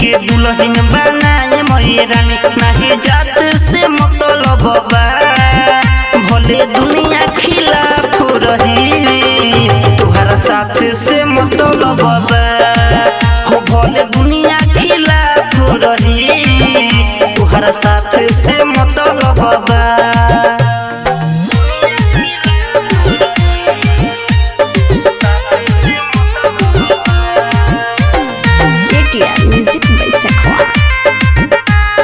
के दुल्हन बनाए मैरानी नाही जात से मतलब बा भले दुनिया खिलाफ रही तुहरा साथ से मतलब बा हो भले दुनिया खिलाफ रही तुहरा साथ से मतलब बा ATR Music by Sakwa.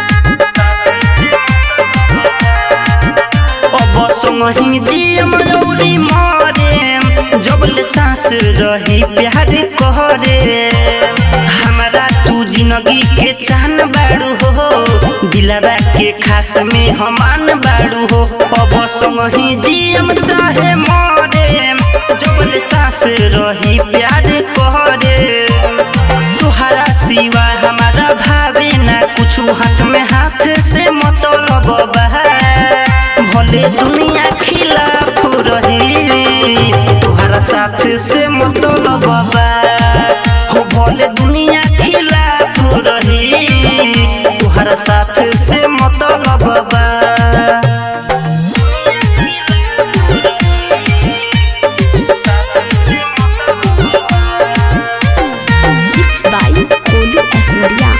अब संगही जियम रौरी मरे जबले सांस रही प्यार कहरे हमारा तू जिंदगी के चाहन बाड़ू हो दिलवा के खास में हमान बाड़ू हो अब संगही जियम चाहे मरे जबले सांस रही प्यार कहरे तुहरा सिवा हमारा भावे ना कुछ हाथ में हाथ से मतलब बा भले दुनिया खिलाफ रही तुहरा साथ से मतलब बा हो भले दुनिया खिलाफ रही तुहरा साथ से मतलब बा Mixed by Kolu Asoria.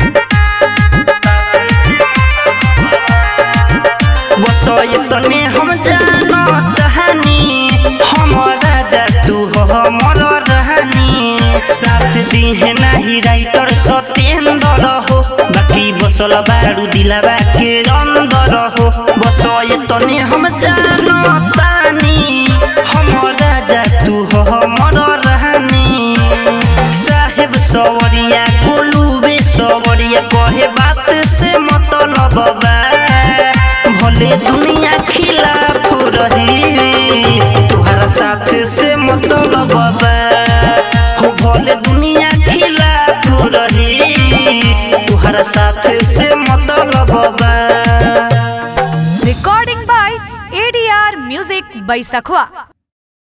बसय तने हम जानो कहानी हम राजा तू हो हमर रहनी साथ दिहे नाही राइटर सत्येंद्र हो बाकी बसल बारू दिलाबा के अंदर हो बसय तने हम जानो तानी हम राजा तू हो हमर रहनी साहेब सवरिया गोलूबे सवरिया कहे बात से मतलब बा भले दुनिया खिलाफ रही तुहरा साथ से मतलब बा हो भले दुनिया खिलाफ रही तुहरा साथ से मतलब बा Recording by ADR Music by Sakwa.